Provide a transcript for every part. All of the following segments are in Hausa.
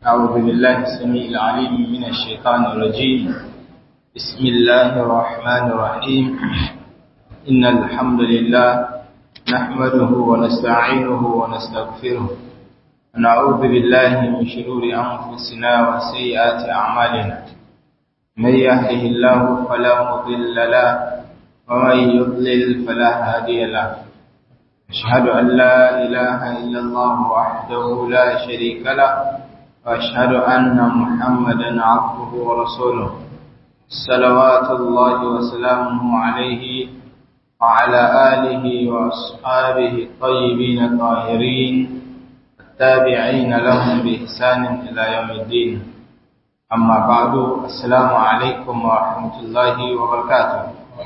أعوذ بالله السميع العليم من الشيطان الرجيم بسم الله الرحمن الرحيم إن الحمد لله نحمده ونستعينه ونستغفره ونعوذ بالله من شرور أنفسنا وسيئات أعمالنا من يهده الله فلا مضل له ومن يضلل فلا هادي له أشهد أن لا إله إلا الله وحده لا شريك له وأشهد أن محمدا عبده ورسوله صلوات الله وسلامه عليه وعلى آله وأصحابه الطيبين الطاهرين التابعين لهم بإحسان إلى يوم الدين أما بعد السلام عليكم ورحمة الله وبركاته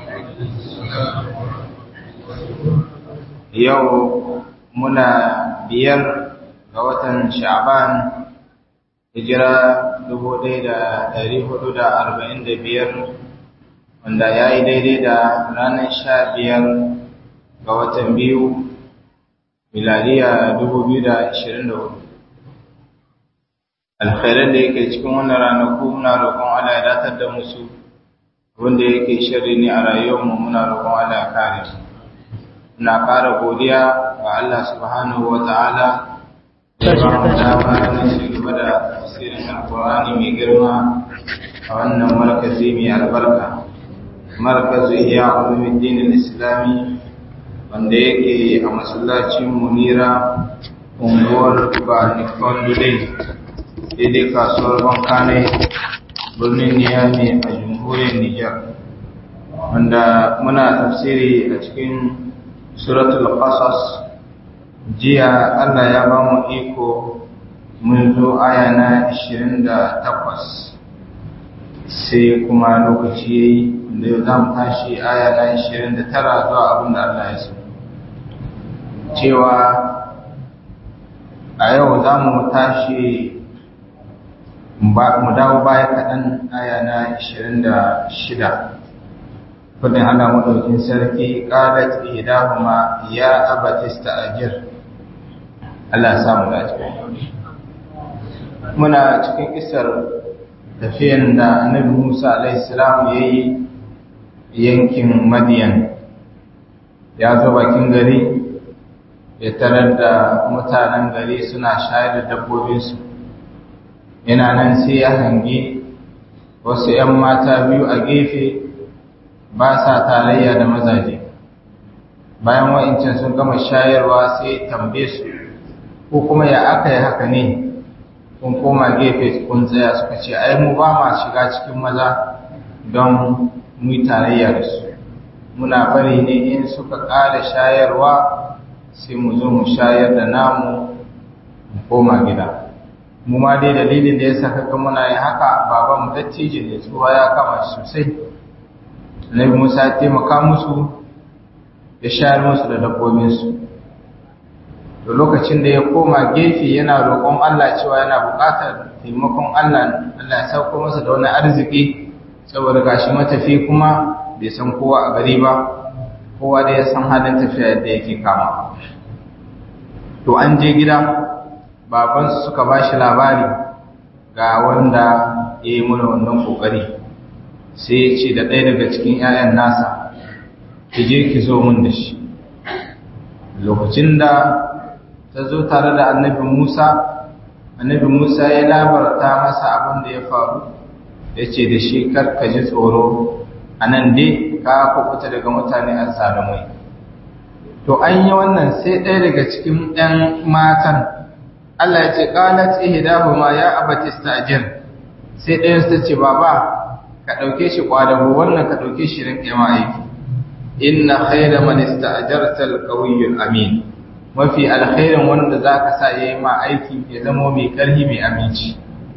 yau muna biyar ga watan sha'ban hijira biyar, wanda ya yi daidai da ranar sha biyar ga watan biyu miladiya hudu. alkhairar da yake cikin wannan ranaku muna roƙon Allah ya datar da musu wanda yake shirri ne a rayuwarmu muna roƙon Allah ya kare su na ƙara godiya ga Allah subhanahu wa ta'ala da ba mu dama na shugaba da tafsirin alkur'ani mai girma a wannan markazi mai albarka markazu iya ulumuddin islami wanda yake a masallacin munira unguwar banikon dudai daidai kasuwar bankane birnin niyami a jamhuriyar nijar wanda muna tafsiri a cikin suratul qasas jiya Allah ya ba mu iko mun zo aya na 28 sai kuma lokaci yayi da yau za mu tashi aya na 29 zuwa abin da Allah ya so cewa a yau za mu tashi mu dawo baya kaɗan aya na 26 kudin ana maɗaukin sarki ƙalat idahuma ya abatista ajir Allah samu dace muna cikin isar tafiyan da annabi Musa alaihissalam ya yi yankin Madiyan ya zo bakin gari ya tarar da mutanen gari suna shayar da dabbobinsu yana nan sai ya hangi wasu ‘yan mata biyu a gefe ba sa tarayya da mazaje bayan wa'incan sun gama shayarwa sai tambaye su ko kuma ya aka yi haka ne kun koma gefe kun tsaya suka ce ai mu ba ma shiga cikin maza don mu yi tarayya da su muna bari ne in suka ƙara shayarwa sai mu zo mu shayar da namu mu koma gida mu ma dai dalilin da ya saka ga muna yin haka baban mu dattijo ne tsuwa ya kama shi sosai Annabi Musa ya taimaka musu ya shayar musu da dabbobinsu. Da lokacin da ya koma gefe yana roƙon Allah cewa yana buƙatar taimakon Allah, Allah ya sauko masa da wani arziki saboda gashi matafi kuma bai san kowa a gari ba, kowa da ya san halin tafiya yadda yake kama. To an je gida, babansu suka ba shi labari ga wanda ya yi muna wannan ƙoƙari. sai ya ce da ɗaya daga cikin ‘ya'yan nasa, ki je ki zo mun da shi. Lokacin da ta zo tare da annabi Musa, annabi Musa ya labarta masa abin da ya faru, ya ce da shi ka ji tsoro, a nan dai ka kukuta daga mutane a zalimai. To an yi wannan sai ɗaya daga cikin ‘yan matan, Allah ya ce, ƙalat ihidahuma ya abatista ajin, sai ɗayan ta ce, Baba, ka ɗauke shi ƙwadago wannan ka ɗauke shi rin ƙyama aiki inna khaira man ista'jarta al-qawiyyul amin mafi alkhairin wanda zaka sa yayi ma aiki ya zama mai ƙarfi mai aminci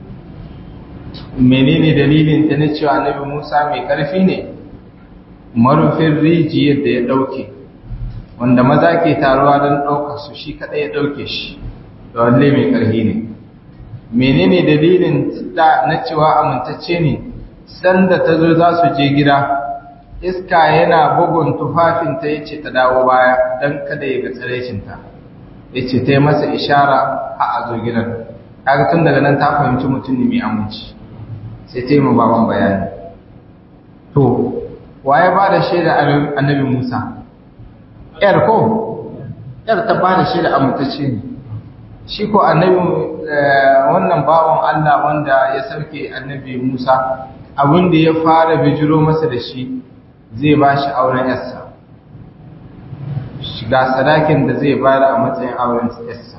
menene dalilin ta na cewa annabi Musa mai ƙarfi ne marufin rijiyar da ya ɗauke wanda maza ke taruwa don ɗaukar su shi kaɗai ya ɗauke shi da walle mai ƙarfi ne menene dalilin na cewa amintacce ne sanda ta zo za su je gida iska yana bugun tufafinta ya ce ta dawo baya don kada ya ga tsiraicinta ya ce ta yi masa ishara a a zo gidan kaga tun daga nan ta fahimci mutum ne mai aminci sai ta yi ma baban bayani to waye ba da shaida annabi Musa yar ko yar ta ba da shaida amintacce ne shi ko annabi wannan bawan Allah wanda ya sauke annabi Musa abin da ya fara bijiro masa da shi zai ba shi auren yarsa shiga sadakin da zai bada a matsayin auren yarsa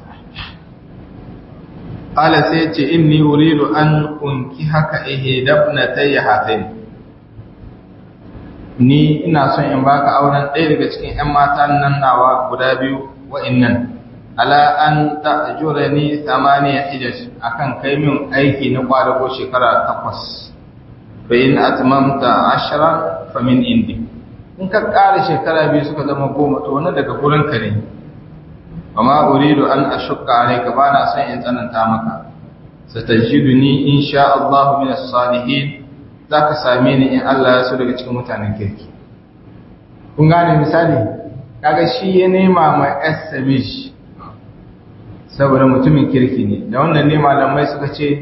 qala sai ce inni uridu an unki haka ihdabnatayya hatain ni ina son in baka auren ɗaya daga cikin ƴan mata nan nawa guda biyu wa'annan ala an ta'jurani thamaniya hijaj akan kai min aiki na kwadago shekara takwas fa in atmamta ashra fa min indi in ka ƙara shekara biyu suka zama goma to wannan daga gurin ka ne amma uridu an ashukka alayka bana son in tsananta maka satajiduni insha Allah min as-salihin zaka same ni in Allah ya so daga cikin mutanen kirki kun gane misali kaga shi ya nema ma SMH saboda mutumin kirki ne da wannan ne malamai suka ce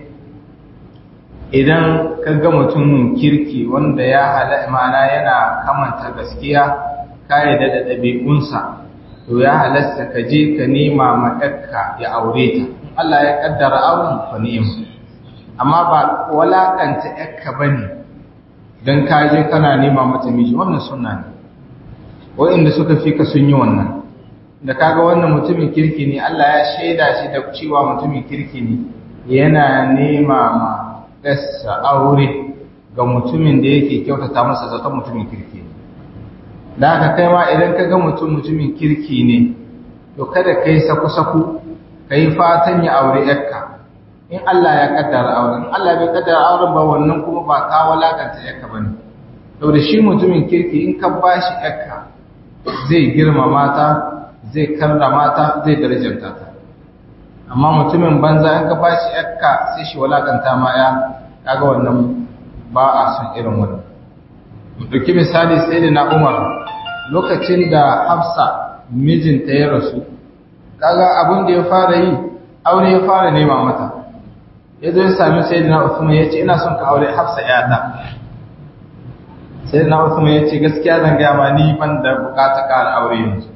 idan ka ga mutumin kirki wanda ya hala ma'ana yana kamanta gaskiya ka yarda da ɗabi'unsa to ya halasta ka je ka nema ma ɗarka ya aure ta Allah ya kaddara auren fa ni'ima amma ba walakanta ɗarka bane dan ka je kana nema mata miji wannan sunna ne wa'inda suka fi ka sun yi wannan da kaga wannan mutumin kirki ne Allah ya shaida shi da cewa mutumin kirki ne yana nema ma ɗarsa aure ga mutumin da yake kyautata masa zata mutumin kirki ne da haka kai ma idan ka ga mutum mutumin kirki ne to kada ka yi saku-saku ka yi fatan ya aure yakka in Allah ya kaddara auren in Allah bai kaddara auren ba wannan kuma ba ka walakanta yakka bane saboda shi mutumin kirki in ka bashi yakka zai girmama ta zai karrama ta zai darajanta ta amma mutumin banza in ka bashi yakka sai shi walakanta ma ya kaga wannan ba a son irin wannan Dauki misali sai da na Umar lokacin da Hafsa mijinta ya rasu, kaga abin da ya fara yi, aure ya fara nema mata. Ya zo ya sami sai da na Uthman ya ce, ina son ka aure Hafsa ‘yata. Sai da na Uthman ya ce, gaskiya zan gaya ma ni ban da bukata ƙara aure yanzu.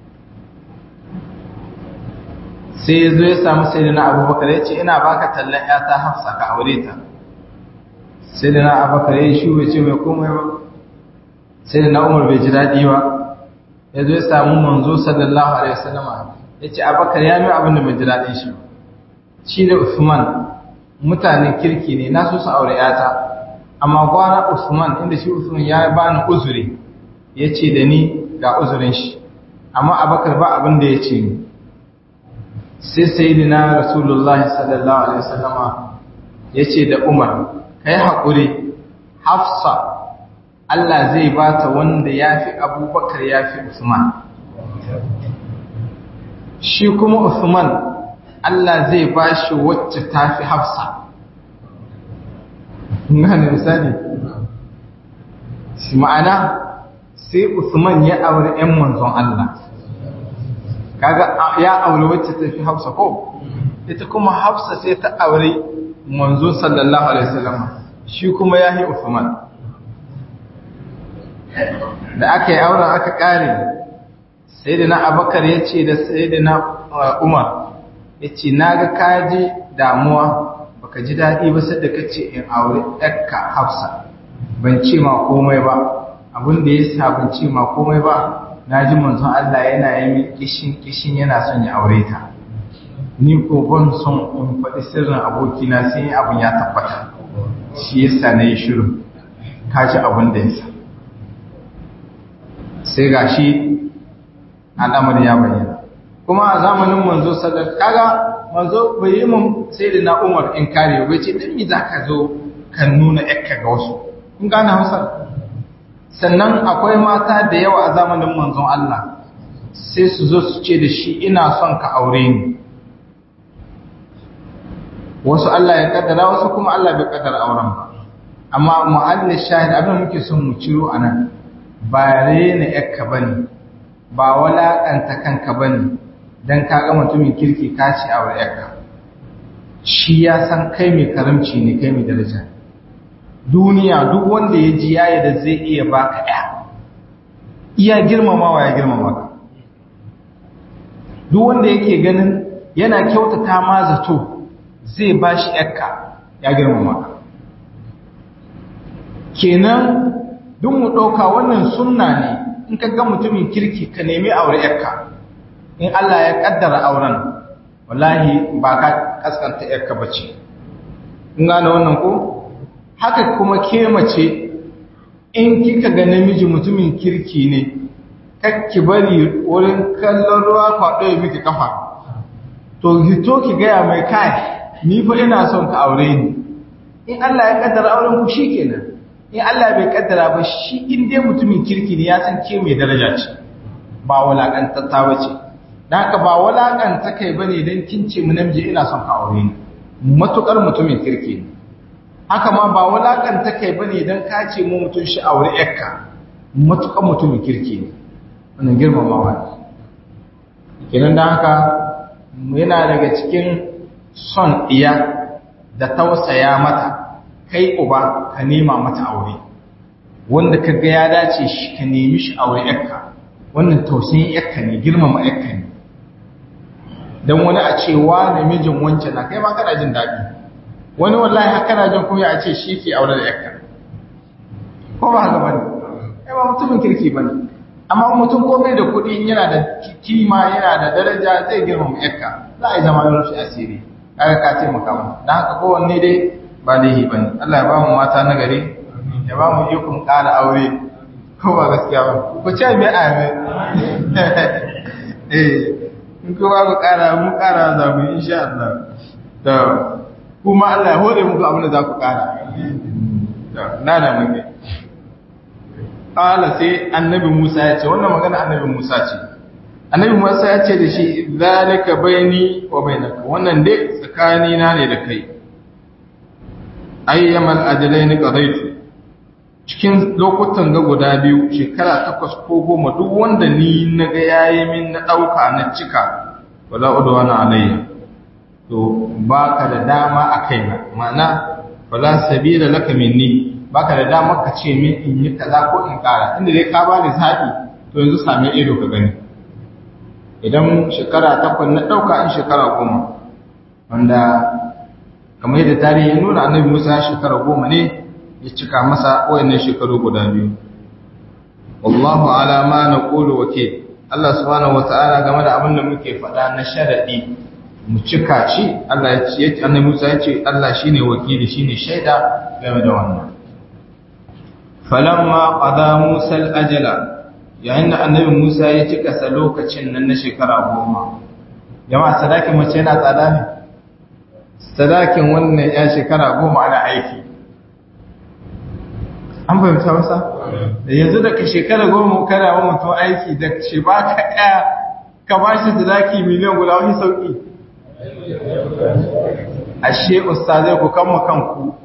Sai ya zo ya sami sai da na Abubakar ya ce, ina baka tallan ‘yata Hafsa ka aure ta. Sai da na Abubakar ya yi shi bai ce mai komai ba. sai da na umar bai ji daɗi ba ya zo ya samu manzo sallallahu alaihi wasallama ya ce abakar ya mi abin da bai ji daɗin shi shi da usman mutanen kirki ne na so su aure yata amma gwara usman inda shi usman ya bani uzuri ya ce da ni ga uzurin shi amma abakar ba abin da ya ce ni sai sayyidina rasulullah sallallahu alaihi wasallama ya ce da umar kai haƙuri hafsa Allah zai ba ta wanda ya fi abubakar ya fi Usman. Shi kuma Usman Allah zai ba shi wacce ta fi hafsa. Gane misali? Shi ma'ana sai Usman ya aure ‘yan manzon Allah. Kaga ya aure wacce ta fi hafsa ko? Ita kuma hafsa sai ta aure manzo sallallahu Alaihi wasallam shi kuma ya yi Usman. da aka yi auren aka ƙare sai da na abakar ya ce da sai da na umar ya ce na ga kaji damuwa baka ji daɗi ba sai da ka ce in aure ɗarka hafsa ban ce ma komai ba abin da ya sa ban ce ma komai ba na ji manzon Allah yana yi kishin kishin yana son ya aure ta ni ko ban son in faɗi sirrin abokina sai abin ya tabbata shi yasa na yi shirin ka ji abin da ya sa sai ga shi al'amari ya bayyana kuma a zamanin manzo sallar kaga manzo bai yi mun sai da na umar in kare bai ce dan mi za ka zo kan nuna yakka ga wasu kun gane hausa sannan akwai mata da yawa a zamanin manzon Allah sai su zo su ce da shi ina son ka aure ni wasu Allah ya kaddara wasu kuma Allah bai kaddara auren ba amma mu'allil shahid abin muke son mu ciro anan ba rena yakka bane ba walakanta kanka bane dan kaga mutumin kirki ka ci aure yakka shi ya san kai mai karamci ne kai mai daraja duniya duk wanda ya ji yaya da zai iya baka ɗaya iya girmamawa ya girmama ka duk wanda yake ganin yana kyautata ma zato zai ba shi yakka ya girmama ka kenan duk mu ɗauka wannan sunna ne in ka ga mutumin kirki ka nemi aure yakka in Allah ya kaddara auren wallahi ba ka kaskanta yakka bace in gane wannan ko haka kuma ke mace in kika ga namiji mutumin kirki ne kakki bari wurin kallon ruwa kwaɗo ya miki kafa to hito ki gaya mai kai ni fa ina son ka aure ni in Allah ya kaddara auren ku shikenan in Allah bai kaddara ba shi in dai mutumin kirki ne ya san ke mai daraja ce ba walakantatta ba ce dan haka ba walakanta kai bane dan kin ce mu namiji ina son ka aure ni matukar mutumin kirki ne haka ma ba walakanta kai bane dan ka ce mu mutun shi aure yakka matukar mutumin kirki ne wannan girmamawa ne kenan dan haka yana daga cikin son iya da tausaya mata kai uba ka nema mata aure wanda ka ga ya dace shi ka nemi shi aure yakka wannan tausayin yakka ne girmama yakka ne dan wani a ce wa namijin wancan na kai ma kana jin daɗi wani wallahi har kana jin kuma a ce shi ke aure da yakka ko ba haka bane ai ba mutumin kirki bane amma mutum komai da kuɗi yana da kima yana da daraja zai girmama yakka za a yi zama rufi asiri kaga ka ce maka mu dan haka kowanne dai ba laihi bane Allah ya ba mu mata na gari ya ba mu ikon ƙara aure ko ba gaskiya ba ku ce mai amin eh in ko ba ku ƙara mu ƙara za mu insha Allah to kuma Allah ya hore muku abin da za ku ƙara na da muke Ƙala sai annabi Musa ya ce, wannan magana annabi Musa ce, annabi Musa ya ce da shi, zalika bayani wa bainaka, wannan dai tsakanina ne da kai. Ayyamal ajalai ni ƙazaitu, cikin lokutan ga guda biyu, shekara takwas ko goma duk wanda ni na ga yayi min na ɗauka na cika, wala uduwa na alayya. To, ba ka da dama a kaina, ma'ana, wala sabila laka minni, baka da damar ka ce min in yi kaza ko in kara inda dai ka bani zaɓi to yanzu same ido ka gani idan shekara takwas na ɗauka in shekara goma wanda kamar yadda tarihi ya nuna annabi musa shekara goma ne ya cika masa wayannan shekaru guda biyu wallahu ala ma naqulu wakil Allah subhanahu wata'ala game da abin da muke faɗa na sharadi mu cika shi Allah ya ce annabi Musa ya ce Allah shine wakili shine shaida game da wannan falamma qada Musa al-ajala yayin da annabi Musa ya cika sa lokacin nan na shekara goma jama'a sadakin mace yana tsada ne sadakin wannan ya shekara goma ana aiki an fahimta masa da yanzu da ka shekara goma kana wa mutum aiki da shi ba ka ɗaya ka ba shi sadaki miliyan guda wani sauƙi ashe ustazai ku kama kanku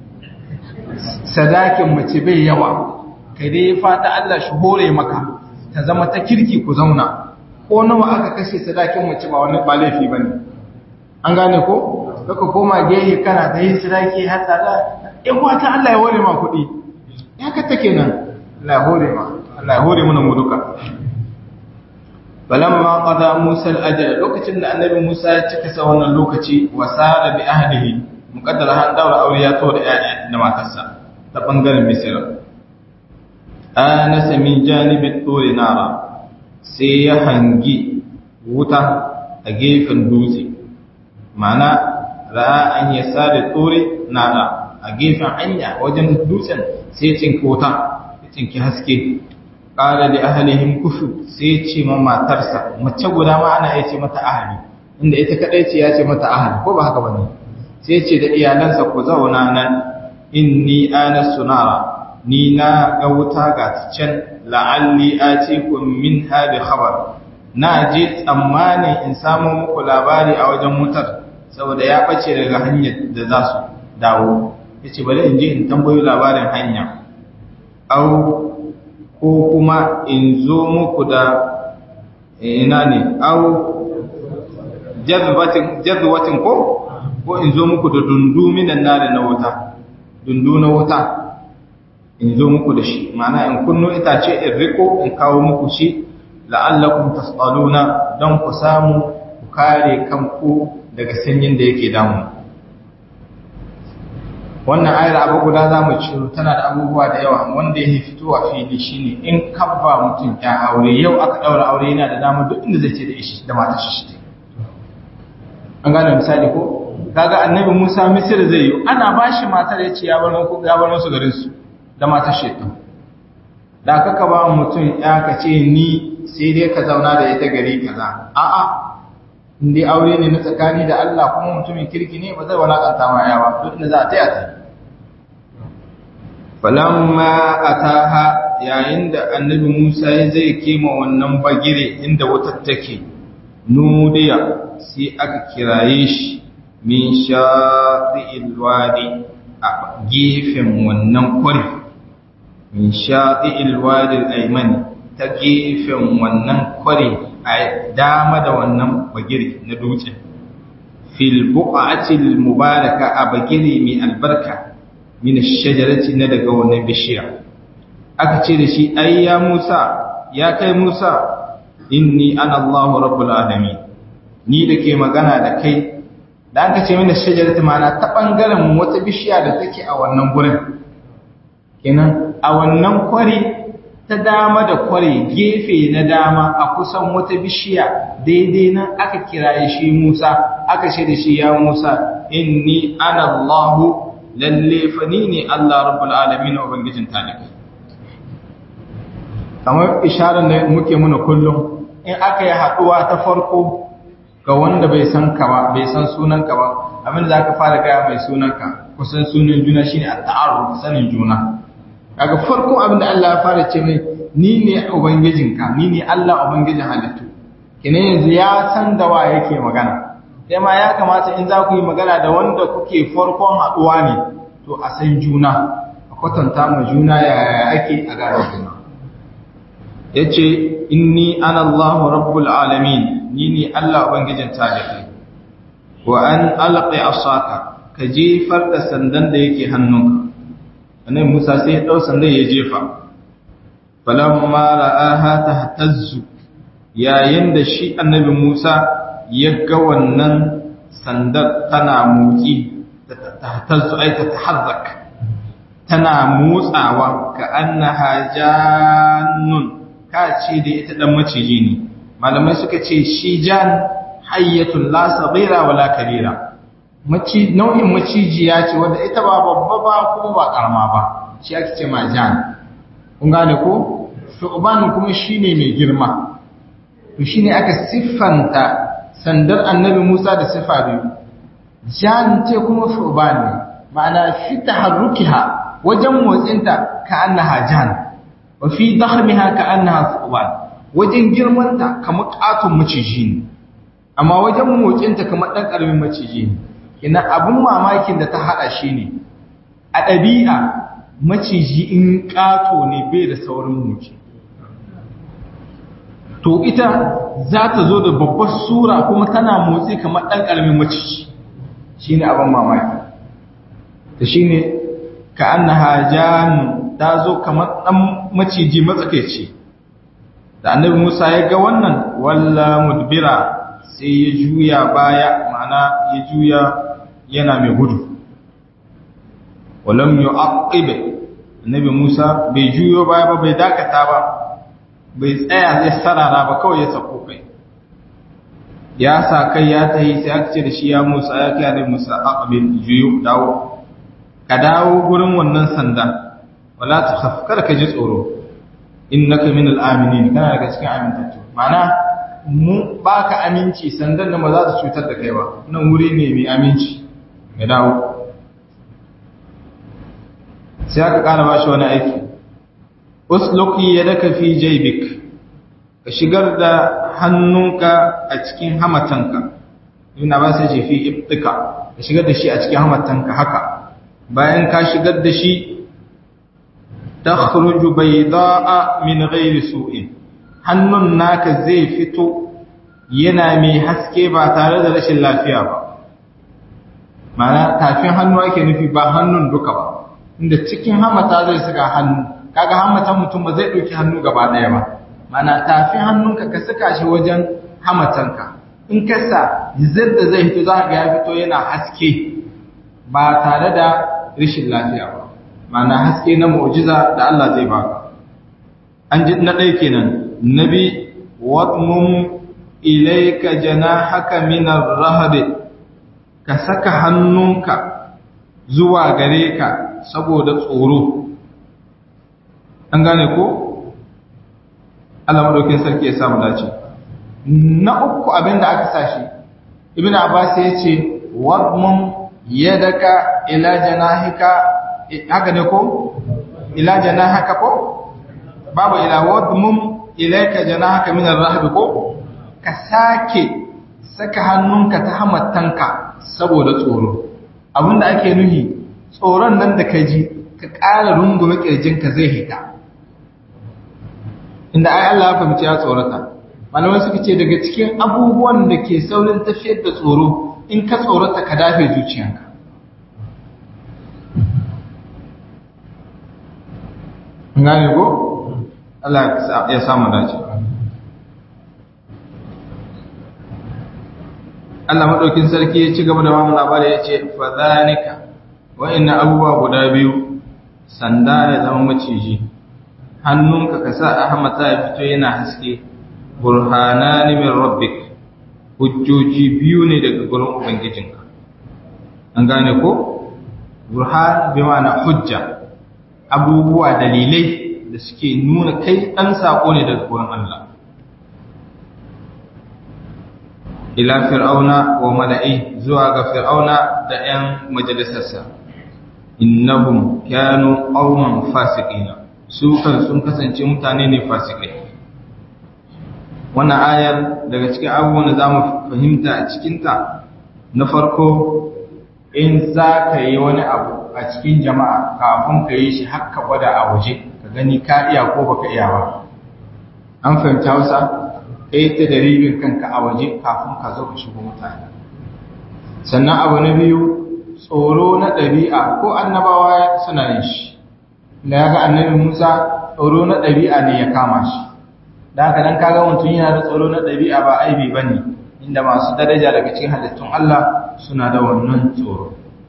sadakin mace bai yawa kai dai fata Allah shi hore maka ta zama ta kirki ku zauna ko nawa aka kashe sadakin mace ba wani ba laifi bane an gane ko kaka koma gehe kana ta yin sadaki har tsada in wata Allah ya hore ma kuɗi ya ka take nan Allah ya hore ma Allah ya hore mana mu duka falamma qada Musa al-ajal lokacin da annabi Musa ya cika sa wannan lokaci wasara bi ahlihi muqaddara han daura aure ya to da ƴaƴa da matarsa ta bangaren Misra anasa min janibin turi nara sai ya hangi wuta a gefen dutse mana ra'a an ya sare turi nara a gefen hanya wajen dutsen sai cinki wuta ya cinki haske ƙara da ahalihim kufu sai ce ma matarsa mace guda ma ana iya ce mata ahali inda ita kadai ce ya ce mata ahali ko ba haka ba ne sai ce da iyalansa ku zauna nan inni ana sunara ni na ga wuta ga can la'alli atikum min hadi khabar na je tsammanin in samu muku labari a wajen wutar saboda ya bace daga hanyar da za su dawo yace bari in je in tambayo labarin hanya au ko kuma in zo muku da ina ne au jazwatin jazwatin ko ko in zo muku da dundu minan nari na wuta dundu na wuta in zo muku da shi ma'ana in kunno itace in riko in kawo muku shi la'allakum tasqaluna don ku samu ku kare kanku daga sanyin da yake damu wannan ayar abu guda za mu ciro tana da abubuwa da yawa wanda ya fitowa fili shine in kabba mutum ya aure yau aka daura aure yana da dama duk inda zai ce da ishi da matar shi an gane misali ko kaga annabi Musa Misir zai yi ana bashi matar ya ce ya bar muku ya bar musu garin su da matar shi da kaka ba mutum ya ka ce ni sai dai ka zauna da ita gari kaza a'a in dai aure ne na tsakani da Allah kuma mutumin kirki ne ba zai walakanta ma yawa duk da za a taya ta falamma ataha yayin da annabi Musa ya zai kema wannan bagire inda wutar take nudiya sai aka kiraye shi min shafi'il wadi a gefen wannan kwari min shafi'il wadi al-aymani ta gefen wannan kwari a dama da wannan bagire na dutse fil buqatil mubaraka a bagire mai albarka min ash-shajarati na daga wannan bishiya aka ce da shi ai ya Musa ya kai Musa inni ana Allahu rabbul alamin ni da ke magana da kai da aka ce min ash-shajarati ma'ana ta bangaren wata bishiya da take a wannan gurin kenan a wannan kwari ta dama da kware gefe na dama a kusan wata bishiya daidai nan aka kiraye shi Musa aka ce da shi ya Musa inni ana Allahu lalle fani ne Allah rabbul alamin ubangijin talibai kamar isharar da muke muna kullum in aka yi haduwa ta farko ga wanda bai san ka ba bai san sunan ka ba abin da zaka fara gaya mai sunan ka kusan sunan juna shine at-ta'arruf sanin juna kaga farkon abin da Allah ya fara ce mai ni ne ubangijinka ni ne Allah ubangijin halittu kina yanzu ya san da wa yake magana sai ma ya kamata in za ku yi magana da wanda kuke farkon haɗuwa ne to a san juna a kwatanta ma juna yaya ake a gane juna yace inni ana Allah rabbul alamin ni ne Allah ubangijin talibai wa an alqi asaka ka jefar da sandan da yake hannunka annabi Musa sai ya dau sandan ya jefa falamma ra'aha tahtazzu yayin da shi annabi Musa ya ga wannan sandar tana motsi tahtazzu ay tatahazzak tana motsawa ka annaha jannun ka ce da ita dan maciji ne malamai suka ce shi jan hayyatun la saghira wala kabira maci nau'in macijiya ce wanda ita ba babba ba kuma ba karama ba shi ake ce ma jan kun gane ko shu'ban kuma shine mai girma to shine aka siffanta sandar annabi Musa da sifa biyu jan ce kuma shu'ban ne ma'ana fi taharrukiha wajen motsinta ka annaha jan wa fi dakhmiha ka annaha shu'ban wajen girmanta kamar katon maciji ne amma wajen motsinta kamar dan karamin maciji ne ina abun mamakin da ta hada shi ne a ɗabi'a maciji in ƙato ne bai da saurin muci to ita za ta zo da babbar sura kuma tana motsi kamar ɗan ƙaramin maciji shi ne abin mamaki ta shi ne ka an na hajjanu ta zo kamar ɗan maciji matsakaici da annabi musa ya ga wannan walla mudbira sai ya juya baya ma'ana ya juya yana mai gudu walam yu'aqib annabi Musa bai juyo baya ba bai dakata ba bai tsaya zai sarara ba kawai ya sako kai ya sa kai ya tahi sai aka ce da shi ya Musa ya kai annabi Musa aqbil juyo dawo ka dawo gurin wannan sanda wala takhaf kada ka ji tsoro innaka min al-aminin kana daga cikin amintattu ma'ana mu baka aminci sandan da ba za ta cutar da kai ba nan wuri ne mai aminci ya dawo sai aka ƙara ba shi wani aiki usluki ya daka fi jaibik ka shigar da hannunka a cikin hamatanka yana ba sai ce fi ibtika ka shigar da shi a cikin hamatanka haka bayan ka shigar da shi ta khuruju bayda'a min ghairi su'in hannun naka zai fito yana mai haske ba tare da rashin lafiya ba ma'ana tafin hannu ake nufi ba hannun duka ba inda cikin hamata zai saka hannu kaga hamatan mutum ba zai ɗauki hannu gaba ɗaya ba ma'ana tafin hannunka ka saka shi wajen hamatanka in ka sa yizar da zai fito za ga ya fito yana haske ba tare da rashin lafiya ba ma'ana haske na mu'jiza da Allah zai baka an ji na ɗaya kenan nabi watmum ilayka janahaka min ar-rahb ka saka hannunka zuwa gare ka saboda tsoro an gane ko Allah madaukin sarki ya samu dace na uku abinda aka sashi ibnu abbas ya ce wadmum yadaka ila janahika haka ne ko ila janahaka ko babu ila wadmum ilayka janahaka min ar-rahb ko ka sake saka hannunka ta hamattanka saboda tsoro abinda ake nuhi tsoron nan da ka ji ka ƙara rungume ƙirjinka zai hita inda ai Allah ya fahimci ya tsorata malamai suka ce daga cikin abubuwan da ke saurin tafiyar da tsoro in ka tsorata ka dafe zuciyanka gane ko Allah ya samu dace Allah madaukin sarki ya ci gaba da mamu labari ya ce fadhanika wa'inna abubuwa guda biyu sanda ya zama maciji hannunka ka sa ahmata ya fito yana haske burhanani min rabbik hujjoji biyu ne daga gurin ubangijinka an gane ko burhan bi ma'ana hujja abubuwa dalilai da suke nuna kai dan sako ne daga gurin Allah ila fir'auna wa mala'i zuwa ga fir'auna da 'yan majalisarsa innahum kanu qauman fasiqina su kan sun kasance mutane ne fasikai wannan ayar daga cikin abubuwan da zamu fahimta a cikinta na farko in za ka yi wani abu a cikin jama'a kafin ka yi shi haka gwada a waje ka gani ka iya ko baka iya ba an fahimta wasa ka yi ta dalilin kanka a waje kafin ka zo ka shigo mutane sannan abu na biyu tsoro na ɗabi'a ko annabawa suna yin shi da ya ga annabi musa tsoro na ɗabi'a ne ya kama shi da haka dan kaga mutum yana da tsoro na ɗabi'a ba aibi ba ne inda masu daraja daga cikin halittun allah suna da wannan tsoro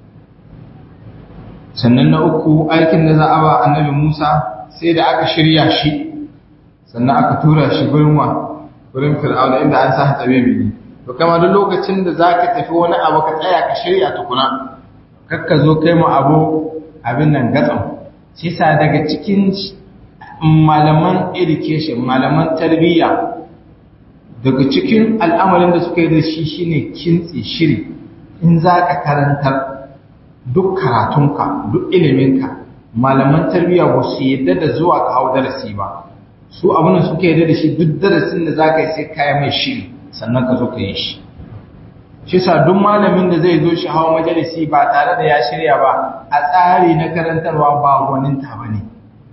sannan na uku aikin da za a ba annabi musa sai da aka shirya shi sannan aka tura shi gurin wa wurin fir'auna inda an sa hatsabe mini to kama duk lokacin da zaka tafi wani abu ka tsaya ka shirya tukuna kakka zo kai mu abu abin nan gatsam shi sa daga cikin malaman education malaman tarbiyya daga cikin al'amarin da suka yi da shi shine kintsi shiri in zaka karantar duk karatunka duk iliminka malaman tarbiyya ba su yadda da zuwa ka hau darasi ba su abin da suka yarda da shi duk darasin da za ka yi sai kaya mai shiri sannan ka zo ka yi shi shi sa duk malamin da zai zo shi hawa majalisi ba tare da ya shirya ba a tsari na karantarwa ba gwaninta ba ne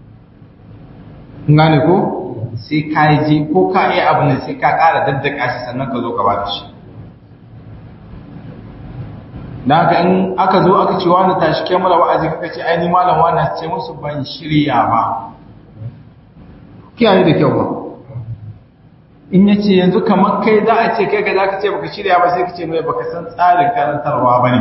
gane ko sai ka yi je ko ka yi abu ne sai ka ƙara daddaka shi sannan ka zo ka ba da shi da haka in aka zo aka ce wani tashi kai mala wa'azi kaka ce ai ni malam wani ce musu ban shirya ba kiyaye da kyau ba in ya ce yanzu kamar kai za a ce kai ka za ka ce baka shirya ba sai ka ce mai baka san tsarin karantarwa ba ne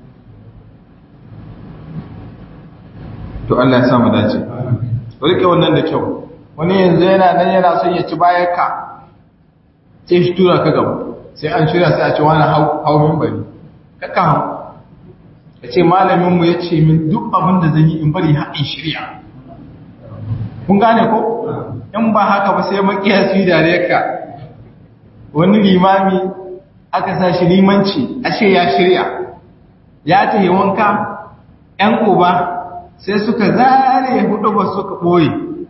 to Allah ya samu dace rike wannan da kyau wani yanzu yana nan yana son ya ci bayan ka sai shi tura ka gaba sai an shirya sai a ce wani hau min bari kaka hau ya ce malaminmu ya ce min duk abin da zan yi in bari haɗin shirya kun gane ko in ba haka ba sai makiya su yi dare ka wani limami aka sa shi limanci ashe ya shirya ya tahi wanka ‘yan uba sai suka zare hudu ba suka ɓoye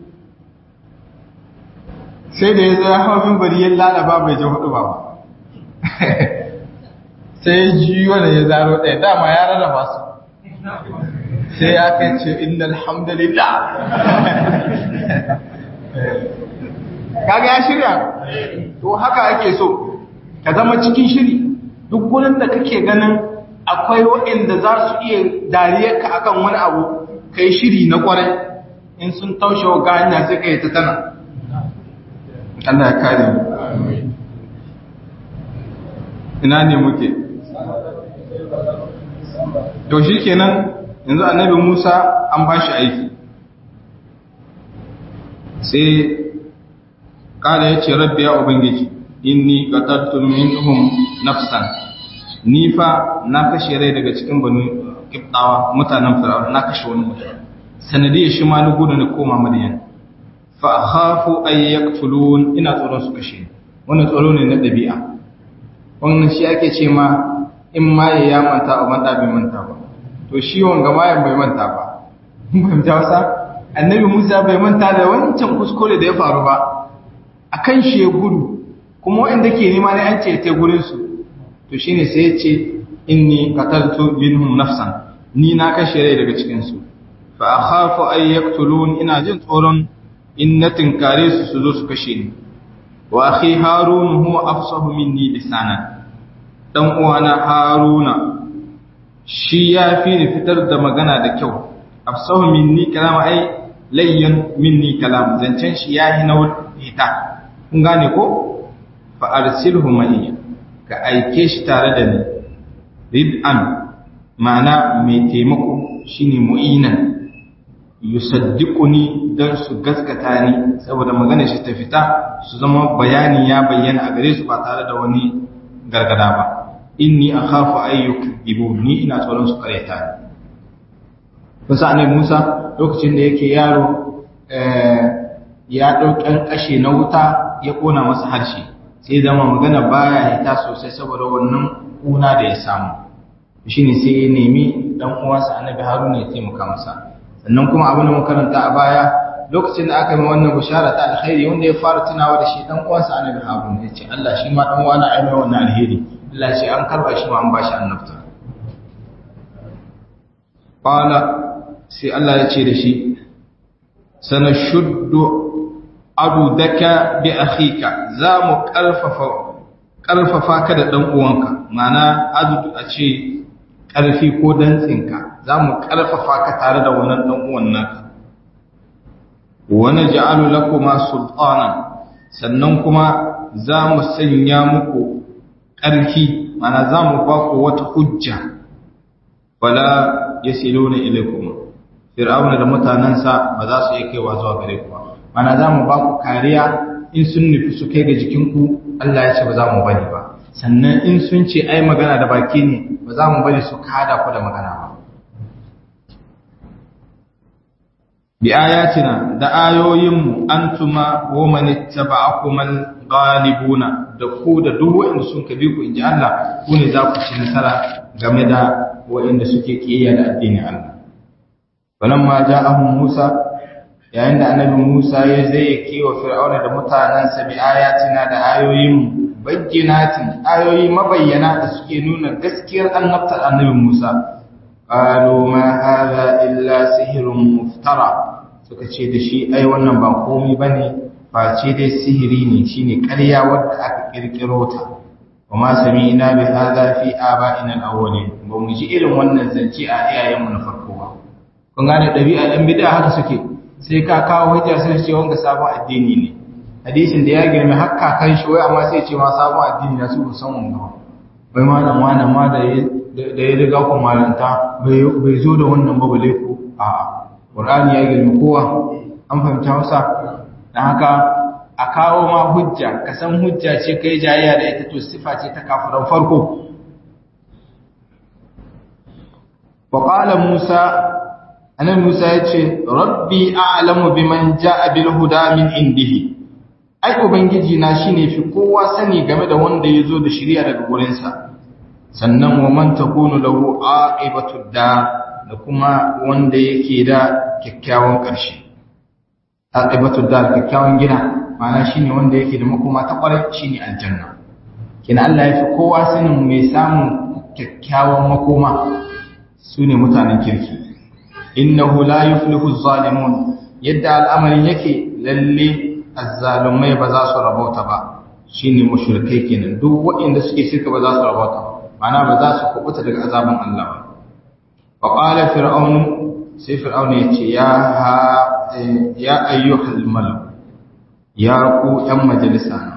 sai da ya zai hau mimbari ya lalaba bai ji hudu ba ba sai ya ji wanda ya zaro ɗaya dama ya rarraba su sai ya kai ce inna alhamdulillah kaga ya shirya to haka ake so ka zama cikin shiri duk gurin da kake ganin akwai waɗanda za su iya dariyarka akan wani abu kai shiri na kwarai in sun taushe wa ganya sai kai ta tana Allah ya kare mu ina ne muke to kenan yanzu annabi Musa an ba shi aiki sai kala ya ce rabbi ya ubangiji inni qataltu minhum nafsan ni fa na kashe rai daga cikin banu kibtawa mutanen fir'auna na kashe wani mutum sanadiyar shi ma ni gudu ne koma madiyan fa akhafu ay yaqtulun ina tsoron su kashe wannan tsoro ne na dabi'a wannan shi ake ce ma in ma ya manta a manta bai manta ba to shi wanga ma bai manta ba mun ta wasa annabi Musa bai manta da wancan kuskure da ya faru ba akan shi ya gudu kuma wanda ke nema ne an ce ta gurin su to shine sai ya ce inni qataltu minhum nafsan ni na kashe rai daga cikin su fa akhafu ay yaqtulun ina jin tsoron in na tinkare su su zo su kashe ni wa akhi harun huwa afsahu minni lisanan dan uwana haruna shi ya fi ni fitar da magana da kyau afsahu minni kalam ai layyan minni kalam zancen shi ya hi na ita kun gane ko fa arsilhu ma'iya ka aike shi tare da ni rid'an ma'ana mai taimako shine mu'inan yusaddiquni dan su gaskata ni saboda magana shi ta fita su zama bayani ya bayyana a gare su ba tare da wani gargada ba inni akhafu ayyuk ibu ni ina tsoron su kareta ni kusa annabi Musa lokacin da yake yaro ya daukan kashe na wuta ya kona masa harshe sai zama magana baya hita sosai saboda wannan kuna da ya samu shine sai ya nemi dan uwansa annabi Haruna ya taimaka masa sannan kuma abin da muka karanta a baya lokacin da aka yi wannan bishara ta alkhairi wanda ya fara tunawa da shi dan uwansa annabi Haruna ya ce Allah shi ma dan uwana ai mai wannan alheri Allah shi an karba shi ma an bashi annabta qala sai Allah ya ce da shi sanashuddu adudaka bi akhika za mu karfafa karfafa ka da dan uwanka ma'ana adudu a ce karfi ko dantsinka za mu karfafa ka tare da wannan dan uwan naka wa naj'alu lakuma sultanan sannan kuma za mu sanya muku ƙarfi mana za mu ba ku wata hujja wala yasiluna ilaykum fir'auna da mutanansa ba za su iya kaiwa zuwa gare ku ba mana za mu ba ku kariya in sun nufi su kai ga jikinku Allah ya ce ba za mu bari ba sannan in sun ce ai magana da baki ne ba za mu bari su kada ku da magana ba bi ayatina da ayoyinmu antuma wa man ittaba'akumal ghalibuna da ku da duk wanda sun kabi ku inji Allah ku ne za ku ci nasara game da wanda suke kiyaya da addinin Allah falamma ja'ahum Musa yayin da annabi Musa ya zai kiwa fir'auna da mutanansa bi ayatina da ayoyin bayyinatin ayoyi mabayyana da suke nuna gaskiyar annabta annabi Musa qalu ma hadha illa sihrun muftara suka ce da shi ai wannan ba komai bane face dai sihiri ne shine ƙarya wadda aka kirkiro ta wa ma sami'na bi hadha fi aba'ina al-awwalin ba mu ji irin wannan zance a iyayenmu na farko ba kun gane ɗabi'a ɗan bid'a haka suke sai ka kawo hujja sai ce wanga sabon addini ne hadisin da ya girme har kakan shi wai amma sai ce ma sabon addini na su ba san wanga bai malam wani ma da ya riga ku malanta bai zo da wannan ba bale ku a'a qur'ani ya girme kowa an fahimta Hausa dan haka a kawo ma hujja ka san hujja ce kai jayayya da ita to sifa ce ta kafiran farko wa qala musa annabi musa yace rabbi a'lamu biman ja'a bil huda min indihi ai ubangiji na shine fi kowa sani game da wanda yazo da shari'a daga gurin sa sannan wa man takunu lahu aqibatu da da kuma wanda yake da kyakkyawan ƙarshe aqibatu da kyakkyawan gida ma'ana shine wanda yake da makoma ta kwarai shine aljanna kina Allah ya fi kowa sanin mai samun kyakkyawan makoma sune mutanen kirki innahu la yuflihu az-zalimun yadda al'amarin yake lalle azzalumai ba za su rabauta ba shine mushrikai kenan duk waɗanda suke shirka ba za su rabauta ba mana ba za su kubuta daga azaban Allah ba wa qala fir'aun sai fir'aun ya ce ya ha ya ayyuhal malak ya ku ɗan majalisa na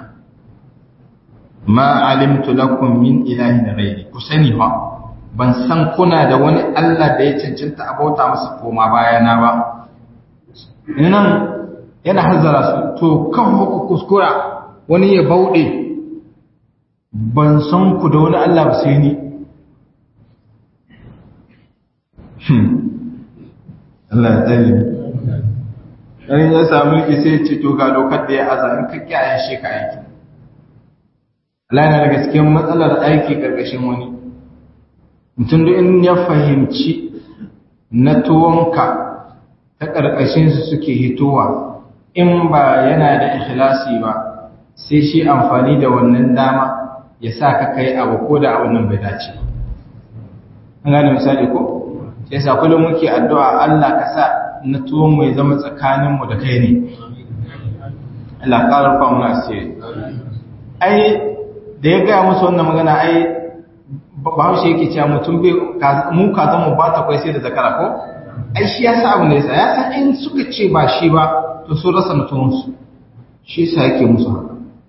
ma alimtu lakum min ilahin ghairi ku sani ba ban san kuna da wani Allah da ya cancanta a bauta masa koma bayana ba nan yana hazara su to kan ku kuskura wani ya bauɗe ban san ku da wani Allah ba sai ni Allah ya tsare ɗan ya samu mulki sai ce to ga dokar da ya aza in ka kiyaye shi ka aiki Allah yana daga cikin matsalar aiki karkashin wani mutum duk in ya fahimci na tuwonka ta karkashin su suke hitowa in ba yana da ikhlasi ba sai shi amfani da wannan dama ya sa ka kai abu ko da abin nan bai dace an gane misali ko sai sa kullum muke addu'a Allah ka sa na tuwon mu ya zama tsakanin mu da kai ne Allah ka rufa mu asiri ai da ya gaya musu wannan magana ai bahaushe yake cewa mutum bai mu ka zama ba ta kwai sai da zakara ko ai shi ya sa abin da ya sa ya san in suka ce ba shi ba to sun rasa mutumunsu shi sa yake musu haka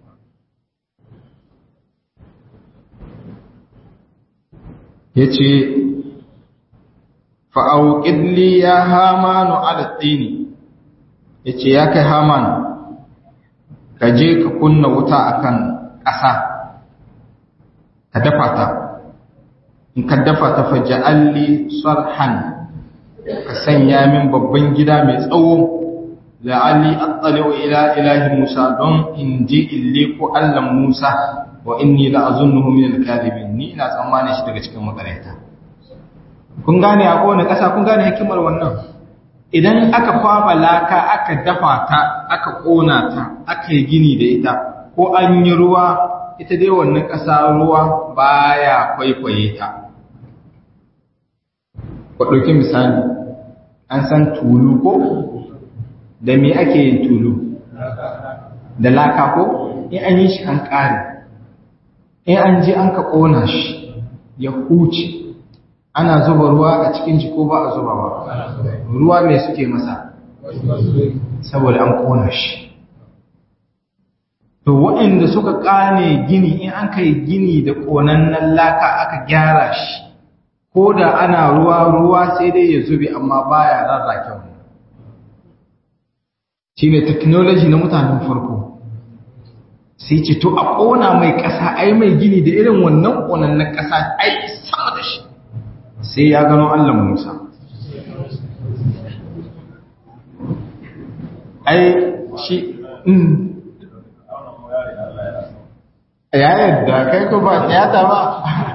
ya ce fa'auƙidli ya hamanu alattini ya ce ya kai haman ka je ka kunna wuta akan ƙasa ka dafa ta in ka dafa ta faja'alli sarhan ka sanya min babban gida mai tsawo la'alli attali'u ila ilahi Musa don in ji ille ko Allah Musa wa inni la'azunnuhu min al-kadhibin ni ina tsammanin shi daga cikin makareta kun gane a kowane ƙasa kun gane hikimar wannan idan aka kwaba laka aka dafa ta aka ƙona ta aka yi gini da ita ko an yi ruwa ita dai wannan ƙasa ruwa baya kwaikwaye ta ku ɗauki misali an san tulu ko da me ake yin tulu da laka ko in an yi shi an ƙare in an ji an ka ƙona shi ya huce ana zuba ruwa a cikin shi ko ba a zuba ba ruwa mai suke masa saboda an ƙona shi to waɗanda suka ƙane gini in an kai gini da ƙonannen laka aka gyara shi ko da ana ruwa ruwa sai dai ya zube amma baya rarrake wani shi ne technology na mutanen farko sai ce to a ƙona mai ƙasa ai mai gini da irin wannan ƙonannen ƙasa ai sama da shi sai ya gano Allah Musa ai shi ya yadda kai ko ba ya ta ba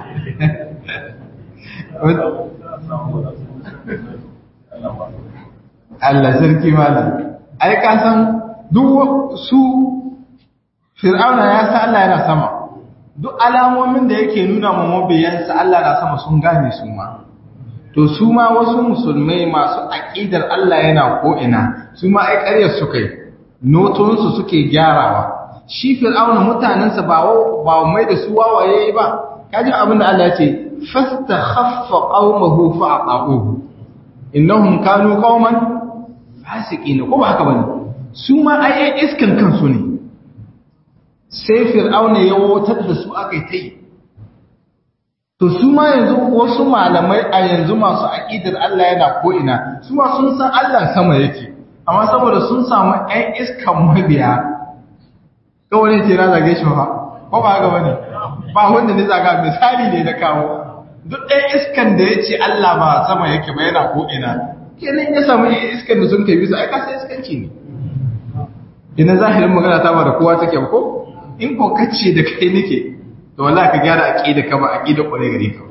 Allah sarki malam ai ka san duk su fir'auna ya sa Allah yana sama duk alamomin da yake nuna ma mabiyansa Allah na sama sun gane su ma to su ma wasu musulmai masu aqidar Allah yana ko ina su ma ai ƙaryar su kai notonsu suke gyarawa shi fir'auna mutanensa ba ba mai da su wawaye ba kaji abin da Allah ya ce fastakhaffa qaumahu fa aqaquhu innahum kanu qauman fasiqin ko ba haka bane su ma ai iskan kansu ne sai fir'auna ya wotar da su aka yi tai to su ma yanzu wasu malamai a yanzu masu aqidar Allah yana ko ina su ma sun san Allah sama yake amma saboda sun samu ɗan iskan mabiya kawai ce na zage shi ba ko ba haka bane ba wanda ne zaga misali ne na kawo duk ɗan iskan da ya ce Allah ba sama yake ba yana ko ina kenan ya samu iskan da sun kai bisa ai kasa iskanci ne ina zahirin magana ta ba da kowa take ba ko in ko kace da kai nake to wallahi ka gyara aqida ka ba aqida kware gare ka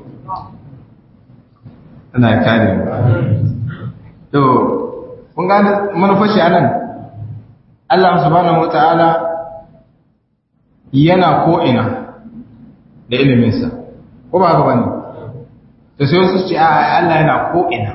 ana kare to kun gane manufashi anan Allah subhanahu wataala yana ko ina da iliminsa ko ba haka bane da sai wasu ce a Allah yana ko ina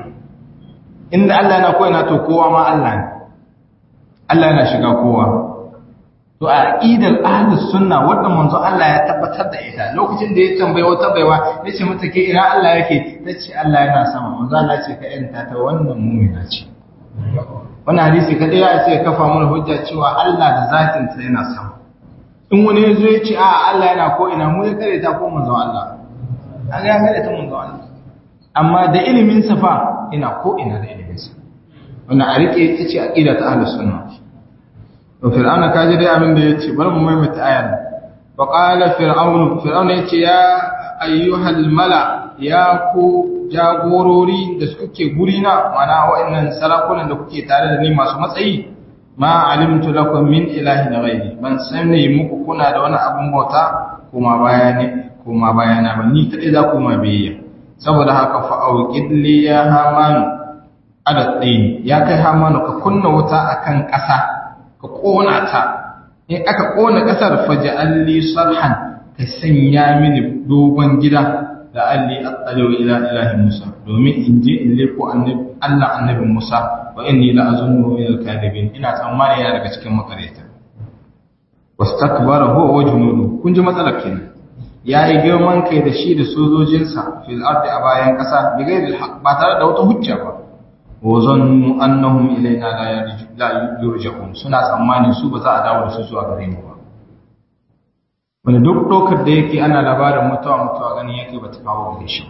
inda Allah yana ko ina to kowa ma Allah ne Allah yana shiga kowa to a aqidar ahlus sunna wanda manzo Allah ya tabbatar da ita lokacin da ya tambaye wata baiwa yace mata ke ina Allah yake tace Allah yana sama manzo Allah ce ka yanta ta wannan mu'mina ce wannan hadisi kadai ya ce kafa mana hujja cewa Allah da zatin sa yana sama in wani ya zo ya ce a Allah yana ko ina mu ya kare ta ko manzo Allah an ya kare ta manzo Allah amma da ilimin sa fa ina ko ina da ilimin sa wannan a rike ita ce aqida ta ahlus sunna to fir'auna kaji dai abin da yace bari mu maimaita ayar fa qala fir'aun fir'auna yace ya ayyuhal mala ya ku jagorori da suke guri na mana wa'annan sarakunan da kuke tare da ni masu matsayi ma alimtu lakum min ilahin ghairi ban sani muku kuna da wani abun bauta kuma baya ne kuma bayana ba ni kadai za ku ma biyayya saboda haka fa auqid li ya haman ala ya kai hamanu ka kunna wuta akan ƙasa ka ƙona ta in aka ƙona ƙasar faji alli sarhan ka sanya mini dogon gida da alli attalewa ila ilahi musa domin in je in leko allah annabin musa wa inni la azunnu min al-kadibin ina tsammani yana daga cikin makareta wastakbara huwa wa junudu kun ji matsalar kenan yayi girman kai da shi da sojojinsa fil ardi a bayan ƙasa bi ghairi ba tare da wata hujja ba wa zannu annahum ilaina la yurja'un suna tsammanin su ba za a dawo da su zuwa gare mu ba wani duk dokar da yake ana labarin mutuwa mutuwa gani yake ba ta kawo gare shi